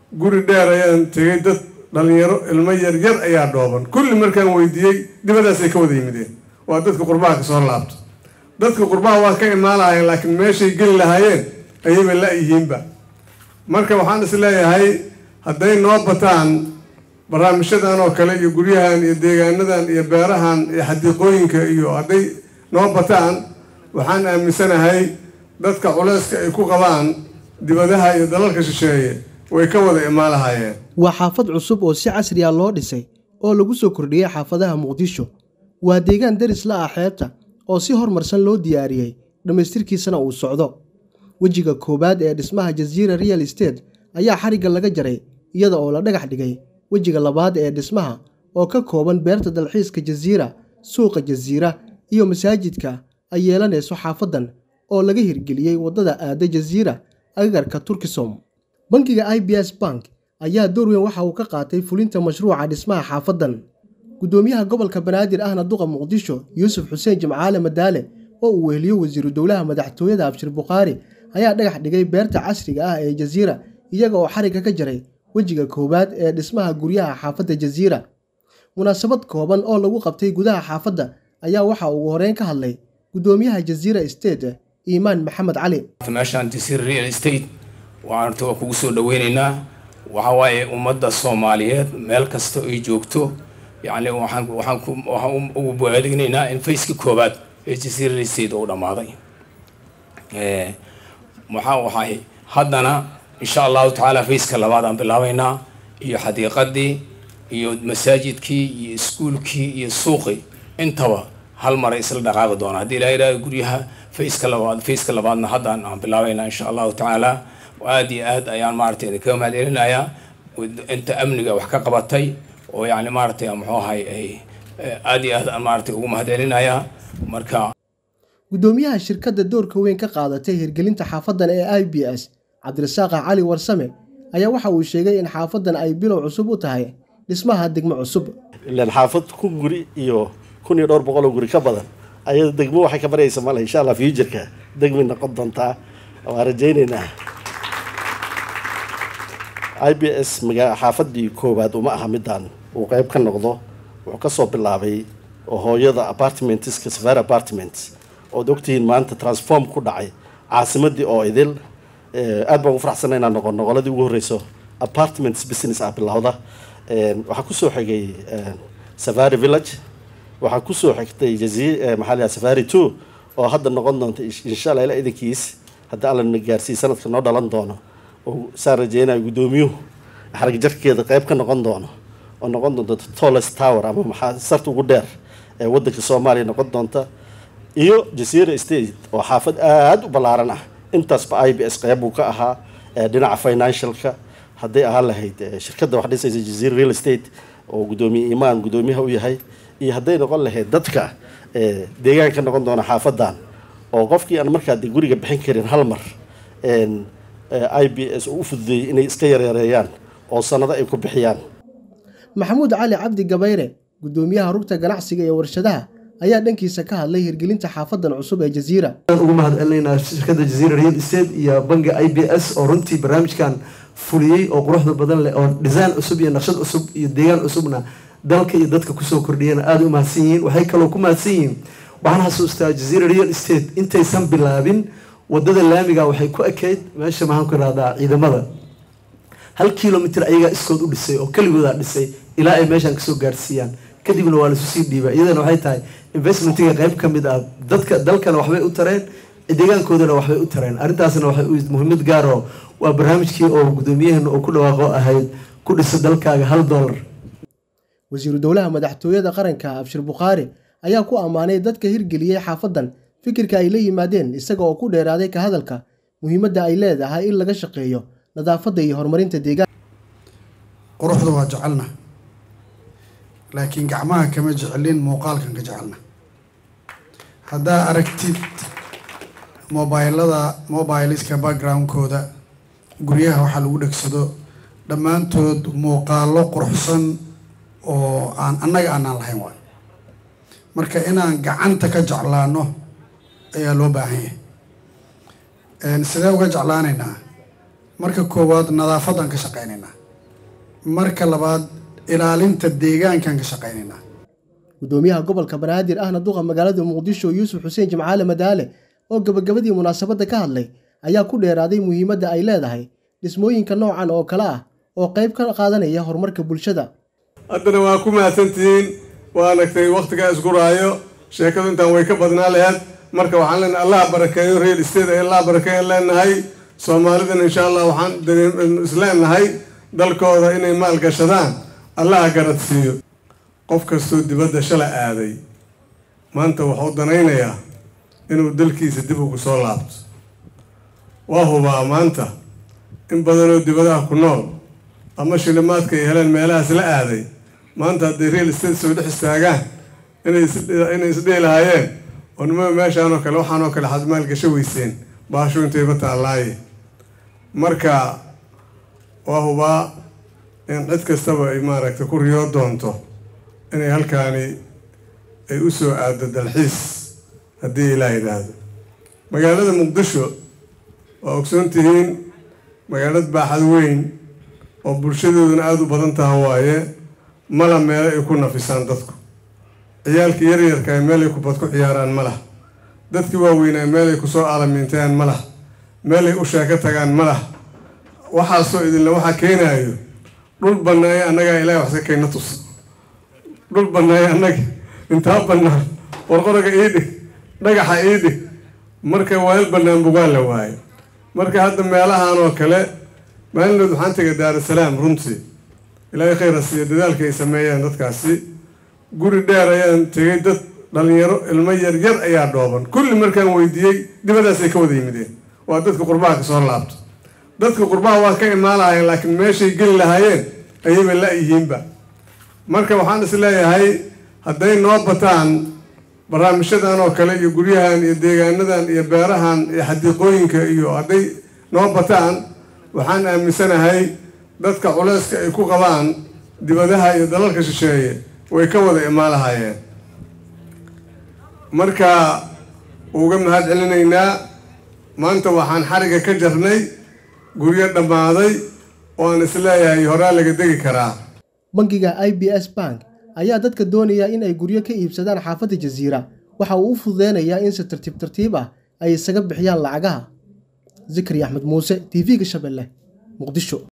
guri dheer ayaan tegay dad dhalinyaro ilmo yaryar ayaa dhooban kulli markaan weydiiyey dibadaasay ka wada yimideen waa dadka qurbaha ka soo laabto dadka qurbaha waa ka imaanayeen laakiin meeshay geli lahaayeen ayayba la-yihiinba marka waxaan is leeyahay hadday noo bataan barnaamijyadan oo kale iyo guryahan iyo deegaanadan iyo beerahan iyo xadiiqooyinka iyo hadday noo bataan waxaan aaminsanahay dadka culeyska ay ku qabaan dibadaha iyo dalalka shisheeye way ka wada imaan lahaayeen waa xaafad cusub oo si casri ah loo dhisay oo lagu soo kordhiyey xaafadaha muqdisho waa deegaan deris la ah xeebta oo si horumarsan loo diyaariyey dhammaystirkiisana uu socdo wejiga koowaad ee dhismaha jasiira real estate ayaa xarigga laga jaray iyada oo la dhagax dhigay wejiga labaad ee dhismaha oo ka kooban beerta dalxiiska jasiira suuqa jasiira iyo masaajidka ay yeelanayso xaafadan oo laga hirgeliyey waddada aada jasiira agagarka turkisom bankiga i b s bank ayaa door weyn waxa uu ka qaatay fulinta mashruuca dhismaha xaafadan guddoomiyaha gobolka banaadir ahna duqa muqdisho yuusuf xuseen jimcaale madaale oo uu weheliyo wasiiru dowlaha madaxtooyada abshir bukhaari ayaa dhagax dhigay beerta casriga ah ee jasiira iyaga oo xarigga ka jaray wejiga koowaad ee dhismaha guryaha xaafadda jasiira munaasabad kooban oo lagu qabtay gudaha xaafadda ayaa waxa ugu horeyn ka hadlay guddoomiyaha jasiira state iimaan maxamed cali meeshaan jasiira real estate waxaan waa kugu soo dhaweynaynaa waxa waaye ummadda soomaaliyeed meel kasta ay joogto yacni waxaan waxaan ku waxaan ugu boaadignaynaa in faceka koowaad ee jasiira real estate uu dhammaaday maxaa waxay haddana insha allahu tacaala faceka labaad aan bilaabaynaa iyo xadiiqadii iyo masaajidkii iyo iskuulkii iyo suuqii intaba hal maray isla dhaqaaqi doona haddii ilaha idhaha guryaha faceka labaad faceka labaadna haddaan aan bilaabaynaa insha allahu tacaala aada iyo aad ayaan maaragtay idinkaga mahad celinayaa inta amniga wax ka qabatay oo yacni maaragtay muxuu ahay ay aada iyo aad aan maaragtay ugu mahad celinayaa marka guddoomiyaha shirkadda doorka weyn ka qaadatay hirgelinta xaafadan ee i b s cabdirasaaqa cali warsame ayaa waxa uu sheegay in xaafadan ay bilow cusub u tahay dhismaha degmo cusub ilaan xaafad kun guri iyo kun iyo dhowr boqol oo guri ka badan ayada degmo waxay ka baraysa male insha allah futureka degmay noqon doontaa waan rajaynaynaa i b s maga xaafadii koowaad uma aha midaan uu qeyb ka noqdo wuxuu kasoo bilaabay oo hooyada apartmentska safari apartments ood ogtihiin maanta transform ku dhacay caasimadii oo idil aad baan ugu faraxsana inaan noqon noqoladii ugu horeyso apartments business ah bilowda waxaa kusoo xigay safari village waxaa kusoo xigtay jazi maxaa la safari two oo hadda noqon doonta insha allah ila idankiis haddii alla na gaarsiiy sanadka noo dhalan doono oo saan rajeynayo guddoomiyuhu xarag jarkeeda qeyb ka noqon doono oo noqon doonta tallest tower ama maxaa sarta ugu dheer ee wadanka soomaaliya noqon doonta iyo jasiira state oo xaafad aada u ballaaran ah intaasba i b s qeyb uu ka ahaa dhinaca financialka hadday ahaan lahayd shirkadda wax dhisaysa jaziira real estate oo guddoomiye imaan guddoomiyaha u yahay iyo hadday noqon lahayd dadka deegaanka noqon doona xaafadan oo qofkii aan markaa de guriga bixin karin hal mar i b s uu u fududeeyey inay iska yaryareeyaan oo sanado ay ku bixiyaan maxamuud cali cabdi gabayre guddoomiyaha rugta ganacsiga ee warshadaha ayaa dhankiisa ka hadlay hirgelinta xaafadan cusub ee jasiira ugu mahad celinaynaa shirkadda jaziira real estate iyo banga i b s oo runtii barnaamijkan fuliyey oo quruxda badan leh oo design cusub iyo naqshad cusub iyo deegaan cusubna dalka iyo dadka kusoo kordhiyeen aada u mahadsan yihiin waxay kaloo ku mahadsan yihiin waxaan xasuustaa jaziira real estate intaysan bilaabin wadada laamiga waxay ku ekeyd meesha maxaan ku irahdaa ciidamada hal kilomitr ayagaa iskood u dhisay oo keligoodaa dhisay ilaa ay meeshaan kasoo gaarsiiyaan kadibna waa laisu sii dhiiba iyadana waxay tahay investmentiga qeyb ka mid ah dadka dalkana waxbay u tareen deegaankoodana waxbay u tareen arrintaasna waxay u muhiimad gaaro waa barnaamijkii oo guddoomiyaheena oo ku dhawaaqo ahayd ku dhisa dalkaaga hal dollar wasiiru dowlaha madaxtooyada qaranka abshir bukhaari ayaa ku ammaanay dadka hirgeliyey xaafadan fikirka ay la yimaadeen isaga oo ku dheeraaday ka hadalka muhiimadda ay leedahay in laga shaqeeyo nadaafadda iyo horumarinta deegaanka quruxda waa jecelna laakiin gacmaha kama jecelin muuqaalkan ka jecelna haddaa aragtid mobaylada mobiliska backgroundkooda guryaha waxaa lagu dhegsado dhammaantood muuqaalo quruxsan oo aan annaga aanaan lahayn waayo marka inaan gacanta ka jeclaano ayaa loo baahan yahay sidee uga jeclaanaynaa marka koowaad nadaafaddaan ka shaqaynaynaa marka labaad ilaalinta deegaankaan ka shaqaynaynaa gudoomiyaha gobolka banaadir ahna duqa magaalada muqdisho yuusuf xuseen jimcaale madaale oo gabagabadii munaasabadda ka hadlay ayaa ku dheeraaday muhiimadda ay leedahay dhismooyinka noocan oo kale ah oo qayb ka qaadanaya horumarka bulshada haddana waa ku mahadsantihiin waa aragtay wakhtigaa isku raayo sheekadu intaan way ka badnaa laheed marka waxaan leenahay allah barakeeyo real estate ee allah barakeeyan leenahay soomaalidan insha allah waxaan isleenahay dalkooda inay maalgashadaan allaha garadsiiyo qof kastoo dibadda shala aaday maanta wuxuu danaynayaa inuu dalkiisa dib ugu soo laabto waa hubaa maanta in badanoo dibadaha ku nool ama shilimaadka ay heleen meelahaas la aaday maanta hadday real estate soo dhex istaagaan inay isdhihi lahaayeen oo nimada meeshaan oo kale waxaan oo kale xad maalgasho weyseen baasho intayba taallaaye marka waa hubaa in cid kastaba ay maaragtay ku riyoo doonto inay halkaani ay u soo aado dalxiis haddii ilaa yidhaahdo magaalada muqdisho waa ogsoon tihiin magaalad baaxad weyn oo bulshadooduna aada u badan taha waaye mala meelo ay ku nafisaan dadku ciyaalka yaryarka ay meel ay kubad ku ciyaaraan ma lah dadkii waaweynaa meel ay kusoo aalamiintaan ma lah meel ay u sheeko tagaan ma lah waxaasoo idinle waxaa keenaayo dhul bannaaye annagaa ilaahay waxska keenna tus dhul bannaaye annaga intaa bannaan qorqoraga ii dhig dhagaxa ii dhig marka weel bannaan bugaan la waayo marka hadda meelahan oo kale maalinood waxaan tegay daarusalaam runtii ilaahay khayra siiya dadaalka ay sameeyeen dadkaasi guri dheer ayaan tegay dad dhalinyaro ilmo yaryar ayaa dhooban kulli markaan weydiiyey dibadaasay ka wada yimideen waa dadka qurbaha ka soo laabto dadka qurbaha waa ka imaanahayeen laakiin meeshay geli lahaayeen ayayba la-yihiinba marka waxaan is leeyahay hadday noo bataan barnaamijyadan oo kale iyo guryahan iyo deegaanadan iyo beerahan iyo xadiiqooyinka iyo hadday noo bataan waxaan aaminsanahay dadka culeyska ay ku qabaan dibadaha iyo dalalka shisheeye way ka wada imaan lahaayeen marka uga mahad celinaynaa maanta waxaan xariga ka jarnay guryo dhammaaday oo aan isleeyahay horaa laga degi karaa bangiga i b s bank ayaa dadka doonaya in ay guryo ka iibsadaan xaafadda jasiira waxa uu u fududeynayaa in si tartiib tartiib ah ay isaga bixiyaan lacagaha zikri axmed muuse t v-ga shabeelle muqdisho